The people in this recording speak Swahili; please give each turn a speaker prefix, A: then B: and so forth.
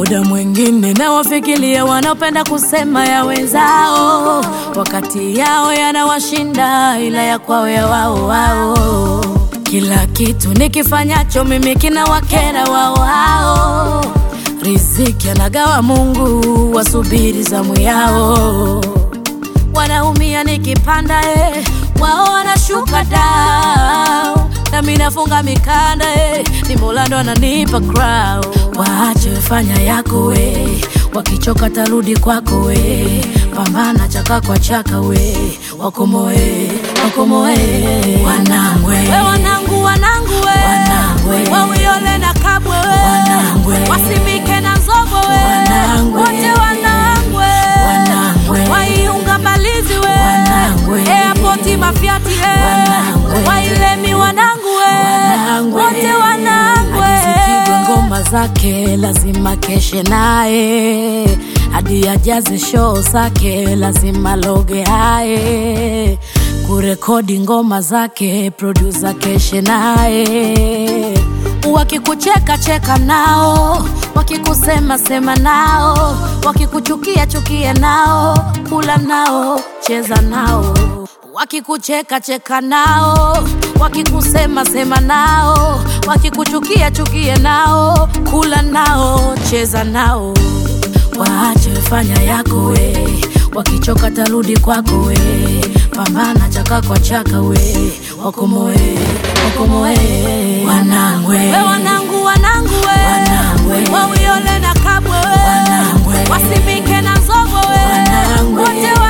A: Muda mwingine nawafikiria wanaopenda kusema ya wenzao, wakati yao yanawashinda, ila ya kwao ya wao wao. Kila kitu nikifanyacho mimi kinawakera wao wao. Riziki anagawa Mungu, wasubiri zamu yao. Wanaumia nikipanda, eh, wao wanashuka down nami nafunga mikanda eh, ni Mola ndo ananipa crown. Waache fanya yako we, wakichoka tarudi kwako we, pambana chaka kwa chaka we, wakomoe wakomoe wanangwe we wanangu wanangu we, wanangwe wawiole na kabwe we, wanangwe wasimike na nzogo we, wanangwe wote wanangwe wanangwe waiunga mbalizi we, wanangwe airport mafiati eh, wanangwe wailemi wanangu we, wote wanangwe akizipigwa ngoma zake lazima keshe naye hadi ajaze show zake lazima loge haye kurekodi ngoma zake producer keshe naye wakikucheka cheka nao wakikusema sema nao wakikuchukia chukia nao kula nao cheza nao wakikucheka cheka nao wakikusema sema nao wakikuchukia chukie nao kula nao cheza nao waache fanya yako we wakichoka tarudi kwako we pambana chaka kwa chaka we wakomoe wakomoe wanangwe we wanangu wanangu we wanangwe wawiole na kabwe we wanangwe wasimike na nzogo we
B: Wanangwe.
A: wote